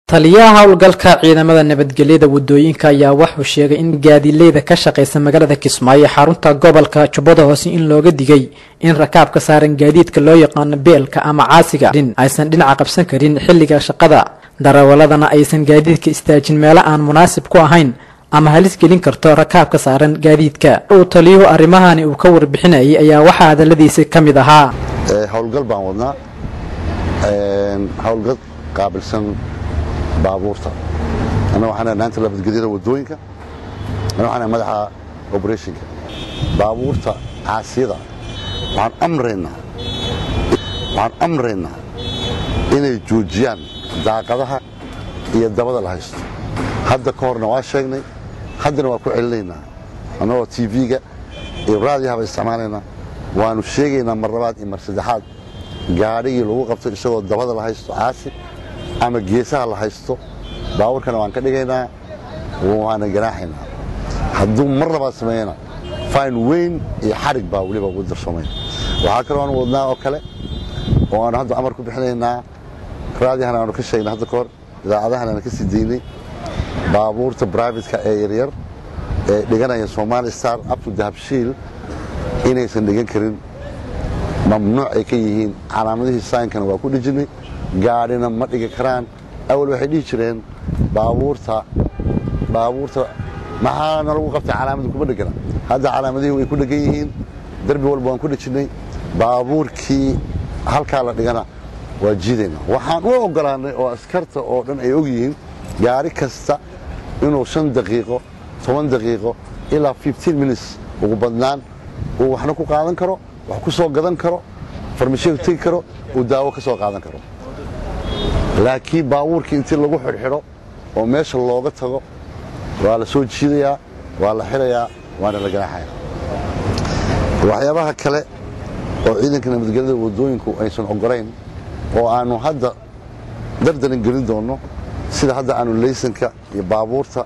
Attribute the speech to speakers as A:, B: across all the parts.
A: taliyaha howlgalka ciidamada nabadgelyada wadooyinka ayaa wuxuu sheegay in gaadiileyda ka shaqaysa magaalada kismaayo xarunta gobolka jubbada hoose in looga digay in rakaabka saaran gaadiidka loo yaqaano beelka ama caasiga dhin aysan dhinaca qabsan karin xilliga shaqada darawaladana aysan gaadiidka istaajin meelo aan munaasib ku ahayn ama halis gelin karto rakaabka saaran gaadiidka uu taliyuhu arrimahani uu ka warbixinayay ayaa waxaa hadaladiisa ka mid ahaa
B: howlgal baan wadnaa howlgal qaabilsan baabuurta annaga waxaan naanta nabadgelyada wadooyinka annaga waxaan madaxa operationka baabuurta caasiyada waxaan amraynaa waxaan amraynaa inay joojiyaan daaqadaha iyo dabada la haysto hadda ka horna waa sheegnay haddana waa ku celinaynaa annagoo tv-ga iyo raadiyahaba isticmaalaynaa waanu sheegaynaa mar labaad iyo mar saddexaad gaadhigii lagu qabto isagoo dabada la haysto caasi ama geesaha la haysto baabuurkana waan ka dhigaynaa waana ganaaxaynaa hadduu mar labaad sameeyana fayn weyn iyo xarig baa weliba ugu darsoomay waxaa kaloo aan wadnaa oo kale oo aanu hadda amar ku bixinaynaa raadiyahana aanu ka sheegnay hadda kahor idaacadahana aan ka sii daynay baabuurta brivatka ee yaryar ee dhiganaya somali star abtu dahabshiil inaysan dhigan karin mamnuuc ay ka yihiin calaamadihii saynkana waa ku dhejinay gaadhina ma dhigi karaan awal waxay dhihi jireen baabuurta baabuurta maxaana lagu qabtay calaamadu kuma dhegana hadda calaamadihii way ku dhegan yihiin darbi walba waan ku dhejinnay baabuurkii halkaa la dhigana waa jiidayna waxaan u ogolaannay oo askarta oo dhan ay og yihiin gaari kasta inuu shan daqiiqo toban daqiiqo ilaa fifteen minutes ugu badnaan uu waxna ku qaadan karo wax ku soo gadan karo farmashiga tegi karo uu daawo ka soo qaadan karo laakiin baabuurkii intii lagu xidhxidho oo meesha looga tago waa la soo jiidayaa waa la xidhayaa waana la ganaaxaya waxyaabaha kale oo ciidanka nabadgelyada wadooyinku aysan ogolayn oo aanu hadda dardaran gelin doonno sida hadda aanu laysanka iyo baabuurta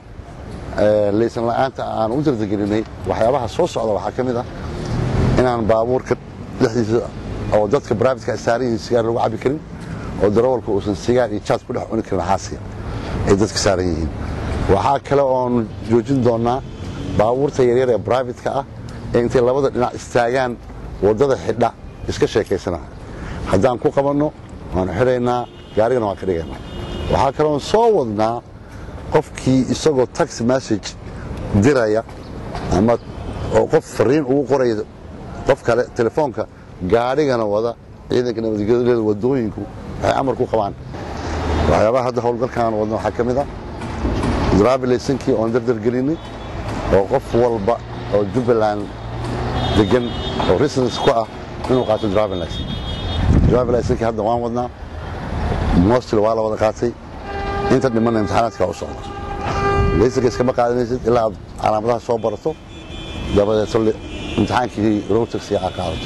B: laysan la'aanta aanu u dardagelinay waxyaabaha soo socda waxaa ka mid ah inaan baabuurka dhexdiisa oo dadka brivatka saaran yihiin sigaar lagu cabi karin oo darawalka uusan sigaar iyo jaad ku dhex cuni karin xaasiga ay dadka saaran yihiin waxaa kale oonu joojin doonnaa baabuurta yaryar ee brivatka ah ee intay labada dhinac istaagaan waddada xidha iska sheekaysanaa haddaan ku qabanno waanu xidhaynaa gaarigana waan ka dhigaynaa waxaa kaloon soo wadnaa qofkii isagoo taxi message diraya ama oo qof fariin ugu qoraya qof kale telefoonka gaadhigana wada ciidanka nabadgelyada wadooyinku waxay amar ku qabaan waxyaabaha hadda howlgalkaan wadna waxaa ka mid ah draabilaysankii oon dardargelinay oo qof walba oo jubbaland degan oo residence ku ah inuu qaato driving license driving license hadda waan wadnaa mostly waa la wada qaatay inta dhimanna imtixaanaadka u socda laysanka iskama qaadanaysid ilaa aad calaamadaha soo barato dabadeeto imtixaankii rotaxi aad qaadato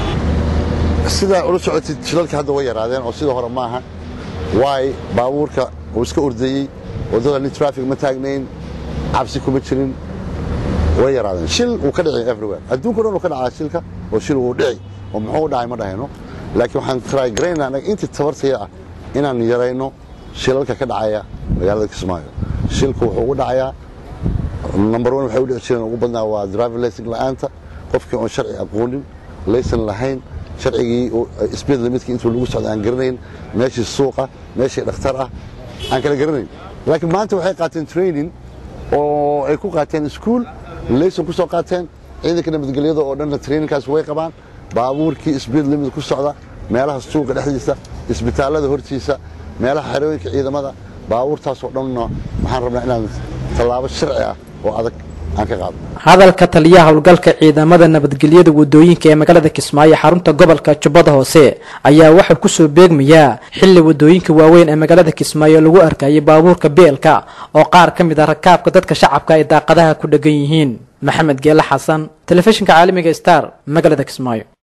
B: sidaa ula socotid shilalka hadda way yaraadeen oo sida hore maaha waay baabuurka uu iska ordayey waddada nin traffic ma taagnayn cabsi kuma jirin way yaraadeen shil wuu ka dhici everywhere adduunka dhan uu ka dhacaa shilka oo shil wuu dhici oo muxuu u dhacay ma dhahayno laakiin waxaan trygarayna anaga intii tabartaya ah inaan yarayno shilalka ka dhacaya magaalada kismaayo shilku wuxuu ugu dhacayaa number one waxay u dhici jireen ugu badnaa waa driving laysan la'aanta qofkii oon sharci aqoonin laysan lahayn sharcigii speed limitkii intuu lagu socda aan garanayn meeshii suuqa meeshii dhakhtar ah aan kala garanayn laakiin maanta waxay qaateen training oo ay ku qaateen iskuol laysan ku soo qaateen ciidanka nabadgelyada oo dhanna trainingkaas way qabaan baabuurkii speed limit ku socda meelaha suuqa dhexdiisa isbitaallada hortiisa meelaha xerooyinka ciidamada baabuurtaasoo dhanna waxaan rabnaa inaan tallaabo sharci ah oo adag aan ka qaadno
A: hadalka taliyaha howlgalka ciidamada nabadgelyada wadooyinka ee magaalada kismaayo xarunta gobolka jubbada hoose ayaa waxaa kusoo beegmayaa xilli wadooyinka waaweyn ee magaalada kismaayo lagu arkayay baabuurka beelka oo qaar ka mid ah rakaabka dadka shacabka ay daaqadaha ku dhegan yihiin maxamed geele xasan telefishinka caalamiga star magaalada kismaayo